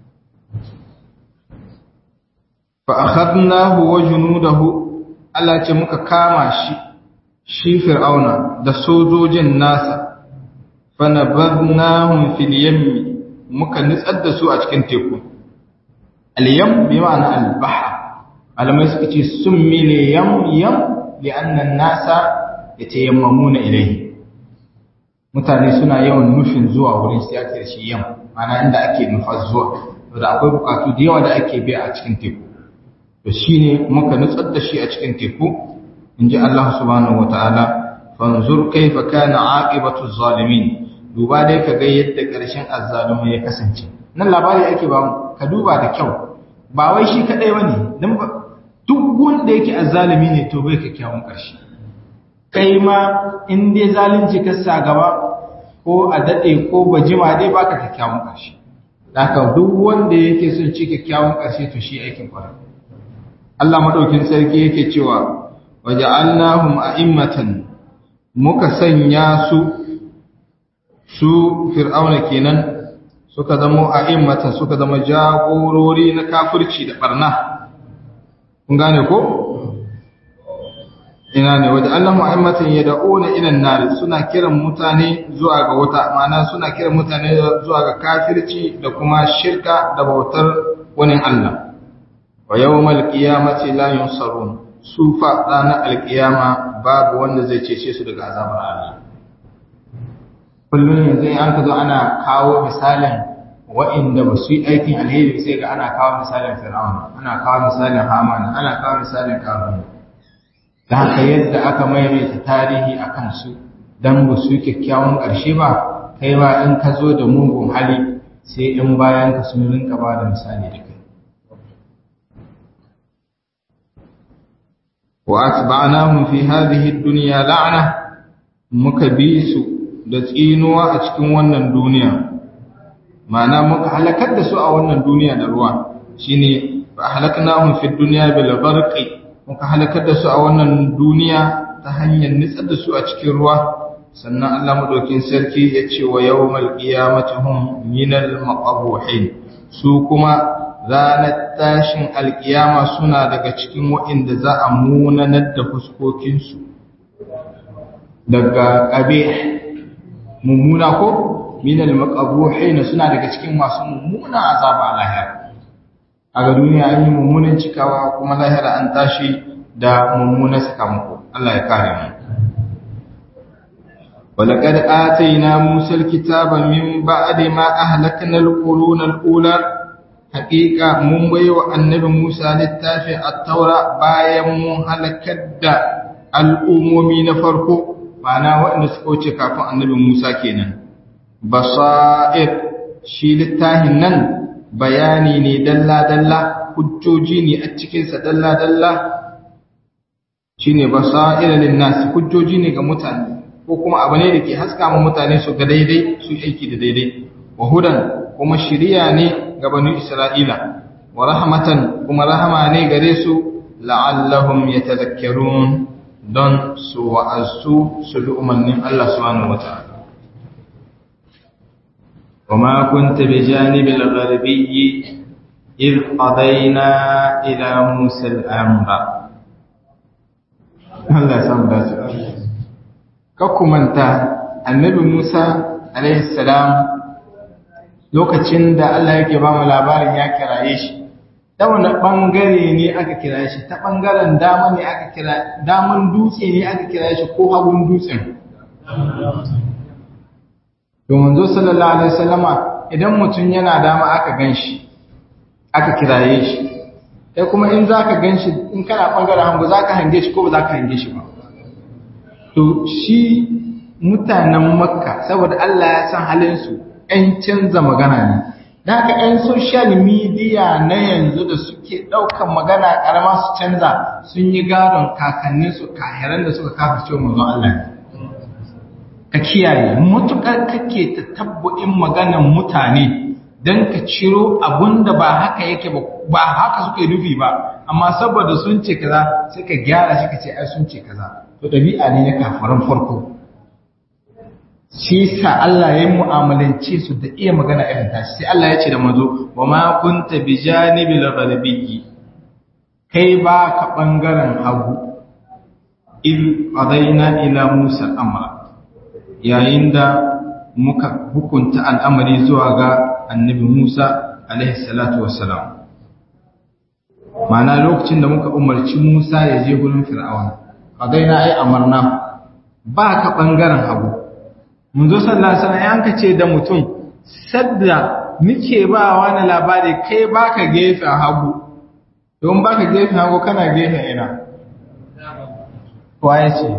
fa akhadnahu wa junudahu Allah ce muka kama shi shi fir'auna da sojojin nasa fa nabadnahum fil yammi muka nitsar da su a cikin teku al-yam bi ma'ana al-bahr alamai suka ce sun mile yam yam da annan nasa ya ce yammamuna ilai mutane suna yawan nufin zuwa wurin sai ake da shi yam mana inda ake nufa zuwa da akwai bukatu da yawa da ake biya a cikin teku to shine muka nutsar da shi a cikin teku in ji Allah subhanahu wataala fanzur kaifa kana aqibatu zalimin duba dai ka ga yadda karshen azzalumai ya kasance nan labari ake ba ka duba da kyau ba wai shi kadai bane dan duk wanda yake azzalimi ne to bai kyakkyawan ƙarshe kai ma in dai zalunci ka sa gaba ko a dade ko bajima dai baka kyakkyawan ƙarshe haka duk wanda yake son ci kyakkyawan ƙarshe to shi aikin kwarai Allah madaukin sarki yake cewa waja'alnahum a'immatan muka sanya su su fir'auna kenan suka zama a'immatan suka zama jagorori na kafirci da barna kun gane ko ina ne wajen Allah mu'ammatan ya da'una ilan nari suna kiran mutane zuwa ga wuta ma'ana suna kiran mutane zuwa ga kafirci da kuma shirka da bautar wani Allah wa yawmal qiyamati la yunsarun su fa ranar alkiyama babu wanda zai cece su daga azabar Allah kullum yanzu an ka zo ana kawo misalin wa'inda ba su yi aikin alheri sai ga ana kawo misalin fir'aun ana kawo misalin haman ana kawo misalin karun da haka yadda aka maimaita tarihi a kansu don ba su kyakkyawan ƙarshe ba kai ba in ka zo da mugun hali sai in bayan ka sun rinka ba da misali da kai wa atba'nahum fi hadhihi ad-dunya la'na muka bi su da tsinuwa a cikin wannan duniya ma'ana muka halakar da su a wannan duniya da ruwa shine fa halaknahum fi dunya bil gharqi muka halakar da su a wannan duniya ta hanyar nitsar da su a cikin ruwa sannan Allah madaukin sarki ya ce wa yawmal qiyamati hum minal maqbuhin su kuma ranar tashin alkiyama suna daga cikin waɗanda za a munanar da fuskokinsu daga ƙabe mummuna ko minal maqabuhin suna daga cikin masu mummuna azaba a lahira a ga duniya an yi mummunan cikawa kuma lahira an tashi da mummunan sakamako Allah ya kare mu ولقد آتينا موسى الكتاب من بعد ما أهلكنا القرون الأولى حقيقة من بيو النبي موسى للتافع التوراة بايا من هلكد الأمومين فرقو معنى وإن سكوتي كافو النبي موسى كينا بصائر shi littafin nan bayani ne dalla-dalla hujjoji ne a cikinsa dalla-dalla shi ne basa'irar linnasi hujjoji ne ga mutane ko kuma abu ne da ke haska ma mutane su ga daidai su aiki da daidai wa hudan kuma shiriya ne ga banu isra'ila wa rahmatan kuma rahama ne gare su la'allahum yatadhakkarun don su wa'azu su bi umarnin Allah subhanahu wata'ala وما كنت بجانب الغربي إذ قضينا إلى موسى الأمر Allah samu dace. Kakkumanta annabi Musa alaihi salam lokacin da Allah yake ba mu labarin ya kiraye shi, ta wani ɓangare ne aka kiraye shi, ta ɓangaren dama ne aka kira, daman dutse ne aka kiraye shi ko hagun dutsen. Domin zo sallallahu alaihi wasallama idan mutum yana dama aka gan shi, aka kiraye shi, sai kuma in za ka gan shi in kana ɓangaren hangu za ka hange shi ko ba za ka hange shi ba to shi mutanen makka saboda Allah ya san halinsu ‘yan canza magana ne da haka ‘yan social media na yanzu da suke ɗaukan magana ƙarama su canza sun yi gadon kakanninsu kahiran da suka kafa cewa mazan Allah ka kiyaye mutukar kake ta tabbu'in maganan mutane don ka ciro abun da ba haka yake ba haka suka yi nufi ba amma saboda sun ce kaza sai ka gyara shi ka ce ai sun ce kaza to dabi'a ne na kafaran farko shi sa Allah ya mu'amalance su da iya magana irin tashi sai Allah ya ce da manzo wa ma kunta bi janibil gharibiyyi kai ba ka bangaren hagu in qadaina ila Musa amra yayin da muka hukunta al'amari zuwa ga annabi Musa alaihi salatu wassalam mana lokacin da muka umarci Musa ya je gurin Fir'auna kadaina ai amarna ba ka bangaren hagu mun zo sallallahu alaihi wasallam yanka ce da mutum sadda nike ba wani labari kai baka gefen hagu don baka gefen hagu kana gefen ina waye ce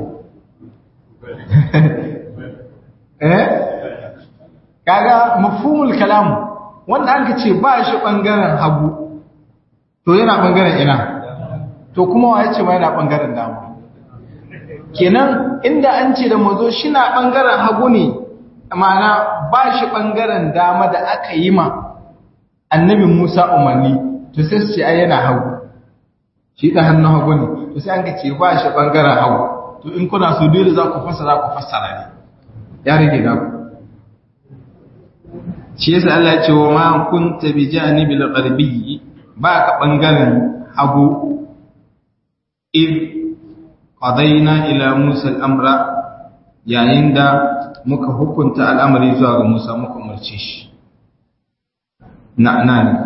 eh kaga mafhumul kalam wanda an ce ba shi bangaren hagu to yana bangaren ina to kuma wa yace ba yana bangaren dama kenan inda an ce da mazo shi na bangaren hagu ne ma'ana ba shi bangaren dama da aka yi ma annabi Musa umarni to sai su ce ai yana hagu shi da hannun hagu ne to sai an ce ba shi bangaren hagu to in kuna so dole za ku fassara ku fassara ne ya rage ga ku shi yasa Allah ya ce wa ma kunta bi janibil gharbi ba ka bangaren hagu id qadaina ila Musa al-amra yayin da muka hukunta al'amari zuwa ga Musa muka umarce shi na'na ne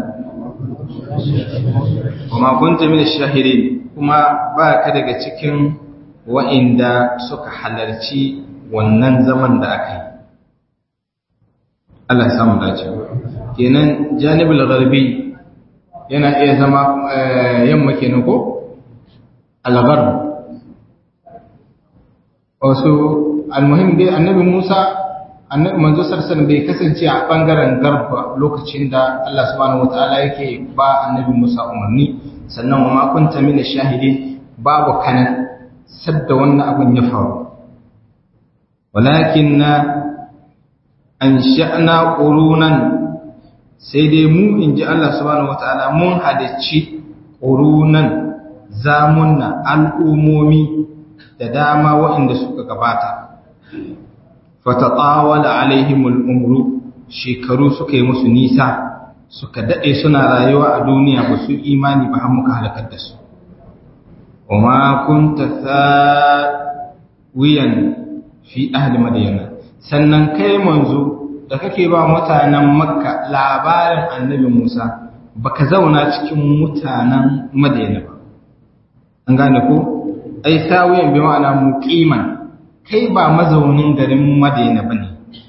kuma kunta min ash-shahidin kuma ba ka daga cikin wa'inda suka halarci wannan zaman da aka yi Allah ya samu dace kenan janibul gharbi yana iya zama yamma kenan ko al-gharb wasu almuhim dai annabi Musa annabi manzo sarsan bai kasance a bangaren garba lokacin da Allah subhanahu wataala yake ba annabi Musa umarni sannan wa ma kunta min shahidi babu kanan sadda wannan abun ya faru walakinna ansha'na qurunan sai dai mu inji Allah subhanahu wataala mun hadicci qurunan zamunna al'umomi da dama waɗanda suka gabata fatatawala alaihimul umru shekaru suka yi musu nisa suka dade suna rayuwa a duniya ba su imani ba har muka halakar da su wama kunta wiyan fi ahli madyana sannan kai manzo da kake ba mutanen makka labarin annabi Musa baka zauna cikin mutanen madyana ba an gane ko ai sawiyan bi ma'ana muqiman kai ba mazaunin garin Madina bane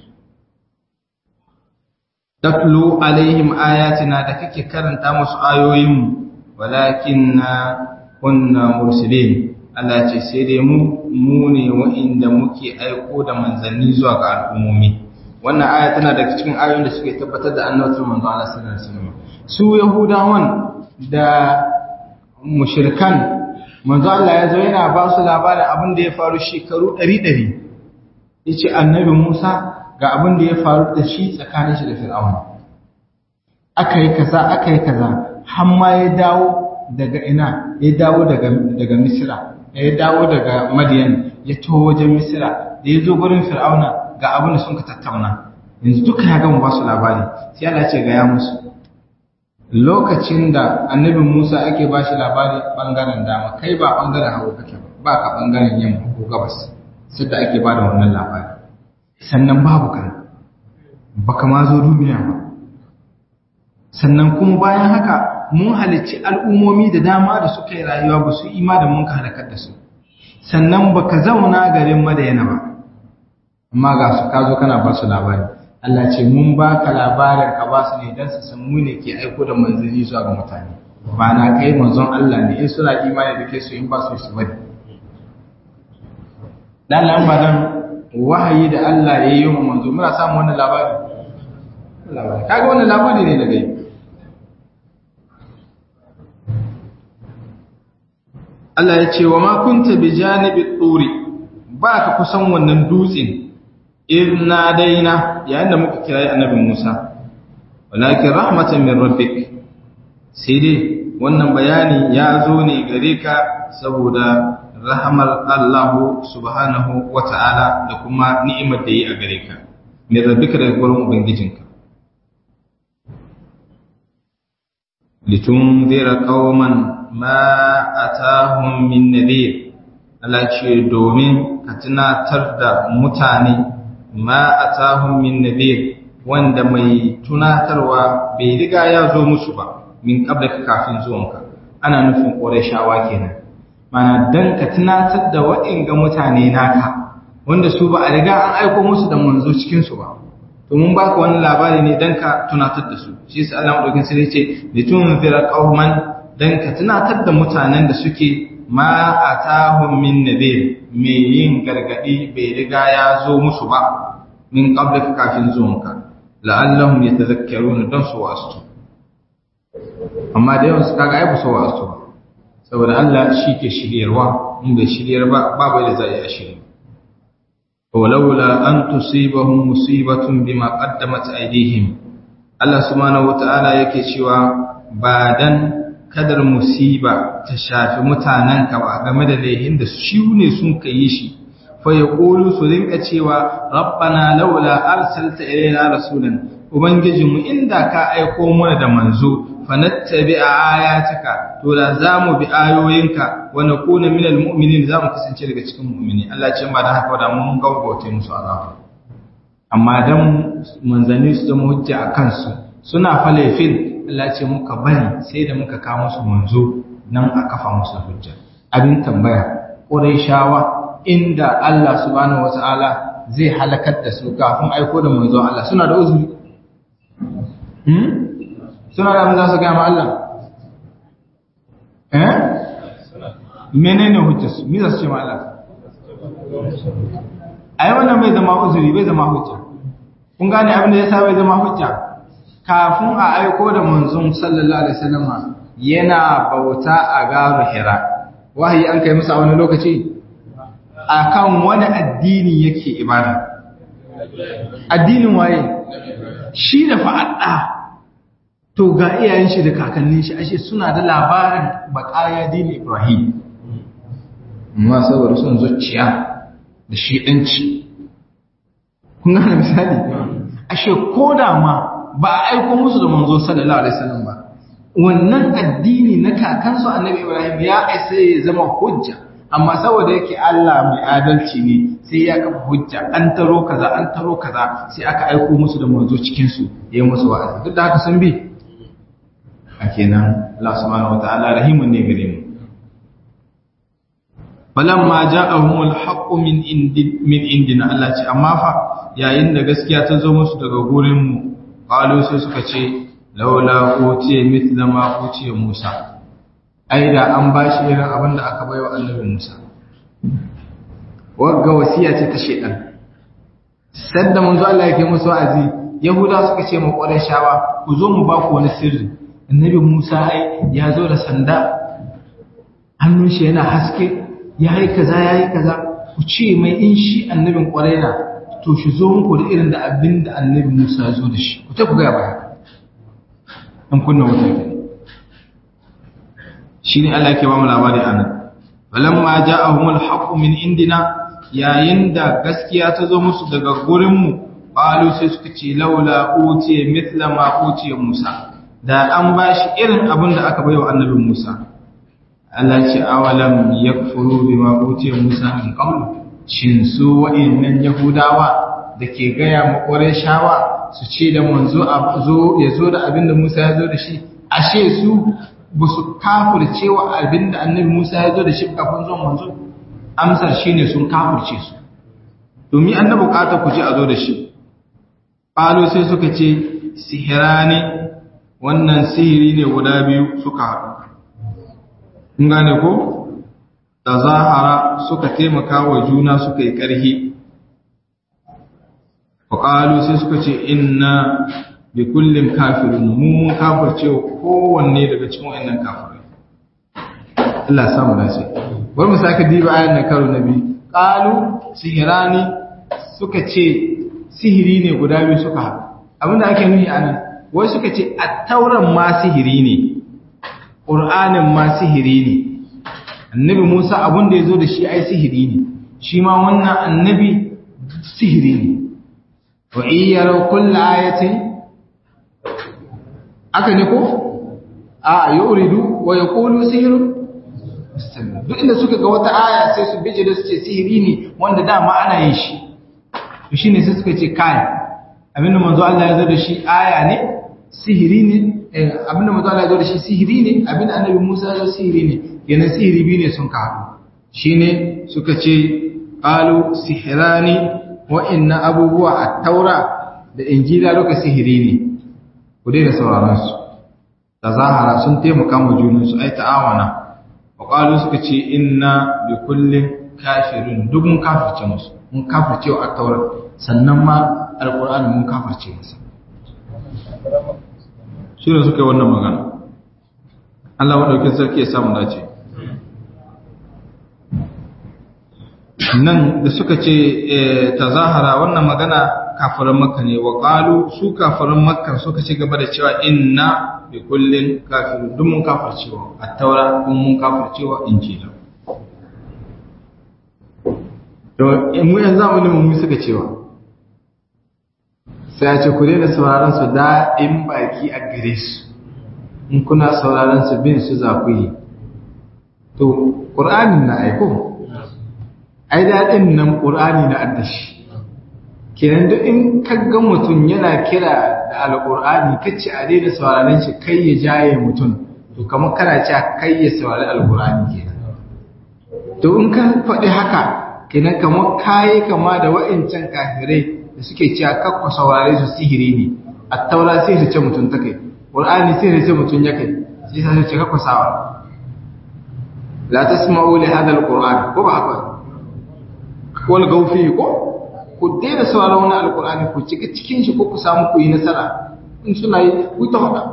tatlu alaihim ayatina da kake karanta musu ayoyin walakinna kunna mursalin Allah ce sai dai mu mu ne wa'inda muke aiko da manzanni zuwa ga al'ummomi wannan aya tana daga cikin ayoyin da suke tabbatar da annabtar manzo Allah sallallahu alaihi wasallam su yahudawan da mushrikan manzo Allah ya zo yana ba su labarin abin da ya faru shekaru ɗari ɗari yace annabi Musa ga abin da ya faru da shi tsakanin shi da Fir'auna aka yi kaza aka yi kaza har ma ya dawo daga ina ya dawo daga daga Misra ya dawo daga Madian ya taho wajen Misra da ya zo gurin Fir'auna ga abin da sun ka tattauna yanzu duka ya gama ba su labari sai Allah ce ga ya musu lokacin da annabi Musa ake ba shi labari bangaren dama kai ba bangaren hagu kake ba ka bangaren yamma ko gabas sai da ake ba da wannan labari sannan babu kan baka ma zo duniya ba sannan kuma bayan haka mun halicci al'ummomi da dama da suka yi rayuwa ba su ima da mun ka halakar da su sannan baka zauna garin madayana ba amma ga su ka zo kana ba su labari Allah ce mun baka labarin ka ba su ne don su san mu ne ke aiko da manzanni zuwa ga mutane ba na kai manzon Allah ne in suna imani da ke su in ba su su bari dan lamba dan wahayi da Allah ya yi wa manzo muna samu wannan labari kaga wannan labari ne daga yi Allah ya ce wa ma kunta bi janibi turi ba ka kusan wannan dutsen irna daina yayin da muka kira annabi Musa walakin rahmatan min rabbik sai dai wannan bayani ya zo ne gare ka saboda rahmar Allah subhanahu wata'ala da kuma ni'imar da yi a gare ka min rabbika daga gurin ubangijinka litunzira qauman ma atahum min nadhir Allah ce domin ka tunatar da mutane ma atahum min nadhir wanda mai tunatarwa bai riga ya zo musu ba min qablaka kafin zuwanka ana nufin qurayshawa kenan mana dan ka tunatar da waɗanga mutane naka wanda su ba a riga an aiko musu da manzo cikin su ba to mun baka wannan labari ne dan ka tunatar da su shi yasa Allah madaukin sai ce litunzira qauman dan ka tunatar da mutanen da suke ma atahum min nadir me yin gargadi bai riga ya zo musu ba min qablika kafin zuwanka la'allahum yatadhakkaruna dan su wasu amma da yawan su kaga ai ba su wasu ba saboda Allah shi ke shiryarwa in bai shiryar ba babu da zai a shirye ولولا أن تصيبهم مصيبة بما قدمت أيديهم الله سبحانه وتعالى yake cewa ba dan kadar musiba ta shafi mutanenka ba game da laihin da shi ne sun kai shi fa yaqulu su rinka cewa rabbana laula arsalta ilayna rasulan ubangijinmu inda ka aiko mana da manzo fanattabi ayatika to da zamu bi ayoyinka wa nakuna minal mu'minin zamu kasance daga cikin mu'mini Allah ce ba da haka da mun gaugote musu azaba amma dan manzanni su zama hujja a kansu suna falefin Allah ce muka bari sai da muka kawo musu manzo nan a kafa musu hujja abin tambaya Qurayshawa inda Allah subhanahu wataala zai halakar da su kafin aiko da manzo Allah suna da uzuri hmm? suna da abin za su gama Allah eh menene hujjarsu mi za su ce ma Allah ai wannan bai zama uzuri bai zama hujja kun gane abin da yasa bai zama hujja kafin a aiko da manzon sallallahu alaihi wasallam yana bauta a garu hira wahayi an kai musa wani lokaci akan wani addini yake ibada addinin waye shi da fa'adda to ga iyayen shi da kakannin shi ashe suna da labarin bakaya dini Ibrahim amma saboda son zuciya da shi danci kun gane misali ashe koda ma ba a aiko musu da manzo sallallahu alaihi wasallam ba wannan addini na kakansu annabi Ibrahim ya isa ya zama hujja amma saboda yake Allah mai adalci ne sai ya kafa hujja an taro kaza an taro kaza sai aka aiko musu da manzo cikin su yayin musu wa'azi duk da haka sun bi a kenan Allah subhanahu wataala rahimun ne gare mu falamma ja'ahum al-haqq min indi min indina Allah ce amma fa yayin da gaskiya ta zo musu daga gurin mu qalu sai suka ce laula utiya mithla ma utiya Musa ai da an bashi irin abin da aka baiwa annabi Musa wagga wasiya ce ta shedan sanda manzo Allah yake musu wa'azi yahuda suka ce mu shawa ku zo mu ba ku wani sirri annabi Musa ai ya zo da sanda hannun shi yana haske ya yi kaza ya yi kaza ku ce mai in shi annabin ƙwarai na to shi zo muku da irin da abin da annabi Musa ya zo da shi ku ta ku ga baya an kunna wuta ke shine Allah ke ba mu labari anan falamma ja'ahumul haqqu min indina yayin da gaskiya ta zo musu daga gurin mu qalu sai suka ce laula utiya mithla ma utiya Musa da an bashi irin abin da aka baiwa annabi Musa Allah ce awalam yakfuru bima utiya Musa min qabl shin su wa'annan yahudawa da ke gaya ma Qurayshawa su ce da manzo zo ya zo da abin da Musa ya zo da shi ashe su ba su kafirce wa abin da annabi Musa ya zo da shi kafin zuwan manzo amsar shine sun kafirce su domin an da bukatar ku ce a zo da shi ƙalo sai suka ce sihirani wannan sihiri ne guda biyu suka haɗu in gane ko da zahara suka taimaka wa juna suka yi ƙarhi faƙalu sai suka ce inna bi kullum kafirun mu mun kafirce kowanne daga cikin wa'annan kafirai Allah samu dace bari mu sake diba ayan na karo na biyu qalu sihirani suka ce sihiri ne guda biyu suka haɗu abinda ake nuni anan wai suka ce at-tauran ma sihiri ne qur'anin ma sihiri ne annabi Musa abin da yazo da shi ai sihiri ne shi ma wannan annabi sihiri ne wa iyyaru kullu ayatin aka ne ko a yuridu wa yaqulu sihrun duk inda suka ga wata aya sai su bije da su ce sihiri ne wanda dama ana yin shi to shine sai suka ce kai abinda manzo Allah ya zo da shi aya ne sihiri ne abinda manzo Allah ya zo da shi sihiri ne abinda annabi Musa ya zo sihiri ne yana sihiri biyu ne sun kawo shine suka ce qalu sihirani wa inna abubuwa at-taura da injila duka sihiri ne ku daina sauraron su da zahara sun taimaka ma junansu ai ta'awana wa suka ce inna bi kullin kafirun duk mun kafirce musu mun kafirce wa at-taura sannan ma alqur'ani mun kafirce masa shi ne suka yi wannan magana Allah madaukin sarki ya samu dace nan da suka ce tazahara wannan magana kafirin makka ne wa qalu su kafirin makka suka ci gaba da cewa inna bi kullin kafirun duk mun kafircewa at-taura kun mun kafircewa injila to mu yanzu zamanin mu suka cewa sai ya ce ku daina sauraron su daɗin baki a gare su in kuna sauraron su bin su za ku yi to ƙur'anin na aiko ai daɗin nan ƙur'ani na addashi kenan duk in ga mutum yana kira da alƙur'ani kace a daina sauraron shi kai ya jaye mutum to kamar kana cewa kai ya saurari alƙur'ani kenan to in ka faɗi haka kenan kamar kayi kama da wa'incan kafirai da suke cewa kakwa saurare su sihiri ne a taura sai su ce mutum ta kai ƙur'ani sai su ce mutum ya kai sai su ce kakwa sawa la tasma'u li hadha alquran ko ba haka wal gaufi ko ku daina sauraron wani alkur'ani ku cika cikin shi ko ku samu ku yi nasara in suna yi ku ta faɗa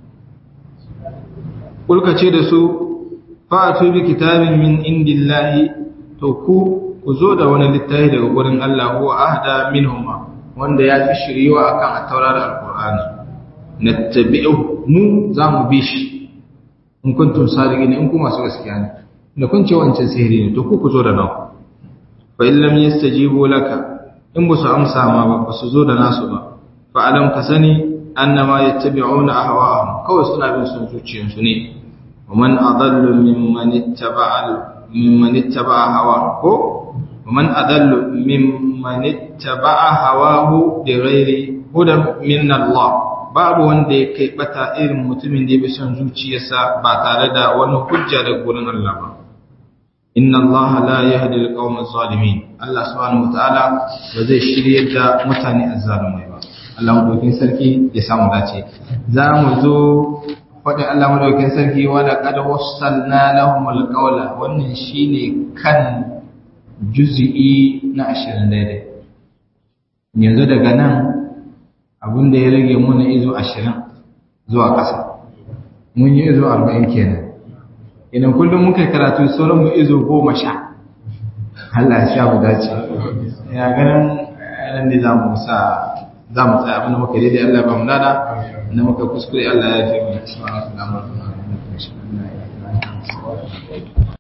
kulka ce da su fa'atu bi kitabin min indillahi to ku ku zo da wani littafi daga gurin Allah ko ahda minhuma wanda ya fi shiriwa akan a taurar alkur'ani nattabi'u mu za mu bi shi in kuntum sadiqin in ku masu gaskiya ne da kun ce wancan sihiri ne to ku ku zo da nawa fa in lam yastajibu laka in ba su amsa ma ba ba su zo da nasu ba fa alam ka sani annama yattabi'una ahwa'ahum kawai suna bin son zuciyarsu ne wa man adallu mimman ittaba'a mimman ittaba'a hawa ko wa man adallu mimman ittaba'a hawahu bi ghairi hudan min Allah babu wanda ya kai bata irin mutumin da ya bi son zuciyarsa ba tare da wani hujja daga gurin Allah ba inna allaha la yahdi alqawma adh-dhalimin Allah subhanahu wataala ba zai shiryar da mutane azzalumai ba Allah madaukin sarki ya samu dace za mu zo faɗin Allah madaukin sarki wa laqad wassalna lahum alqawla wannan shine kan juz'i na 20 daidai yanzu daga nan abin da ya rage muna izo 20 zuwa ƙasa mun yi izo 40 kenan idan kullum muka karatu sauran mu izo goma sha Allah ya sha mu dace ya ganin anan ne za mu sa za mu tsaya abin da muka daidai Allah ba mu nada na muka kuskure Allah ya fi mu subhanahu wa ta'ala